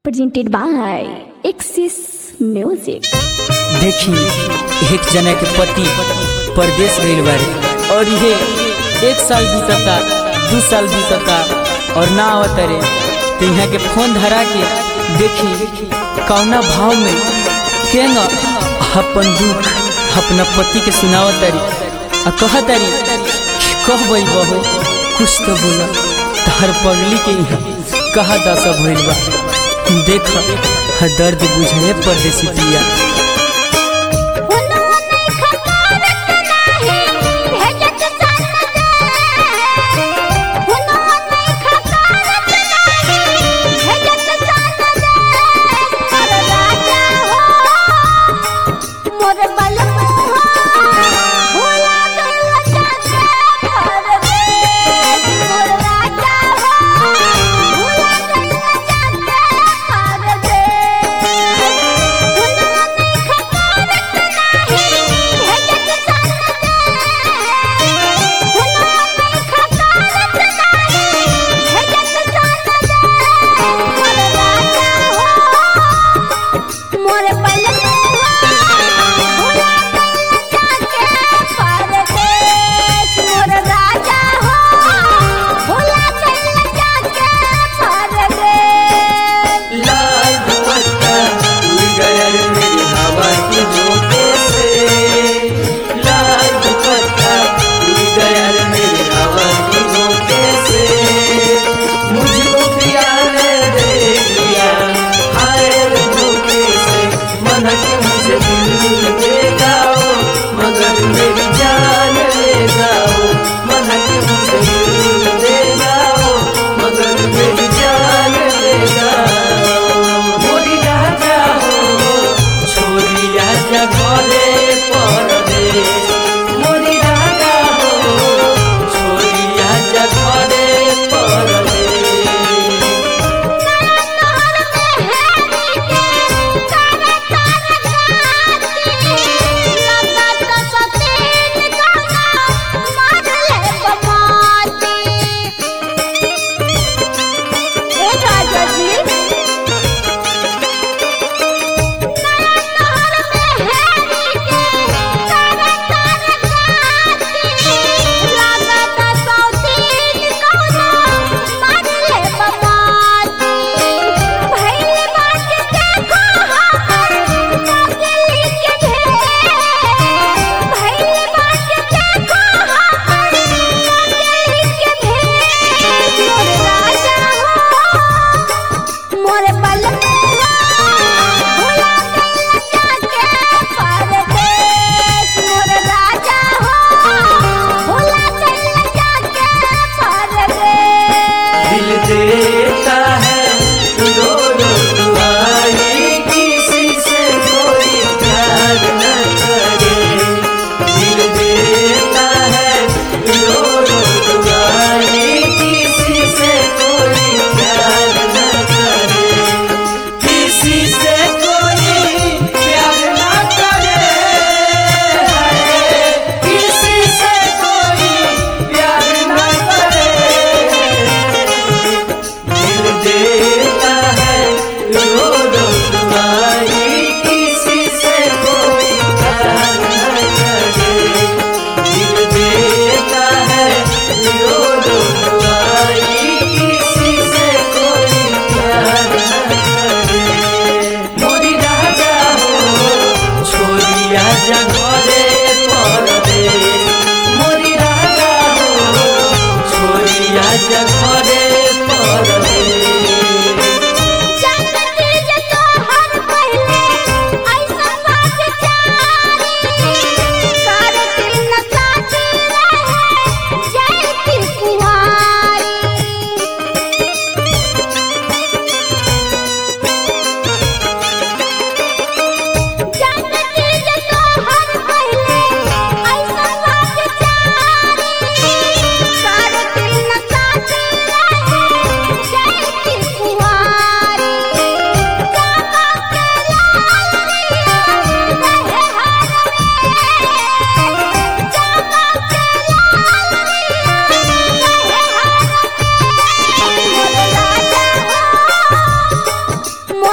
presented by Axis Music. देखी एक जना के पति परदेश गईल बारे और ये एक साल बीतता दू साल बीतता और ना आवत रे तो यहाँ के फोन धरा के देखी कौना भाव में केंग अपन दुख अपना पति के सुनावत तारी आ कहत तारी कह बई बहो कुछ तो बोला तार पगली के यहाँ कहा दशा भइल बा देख दर्द बुझे परदेसी पिया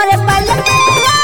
मोरे पायल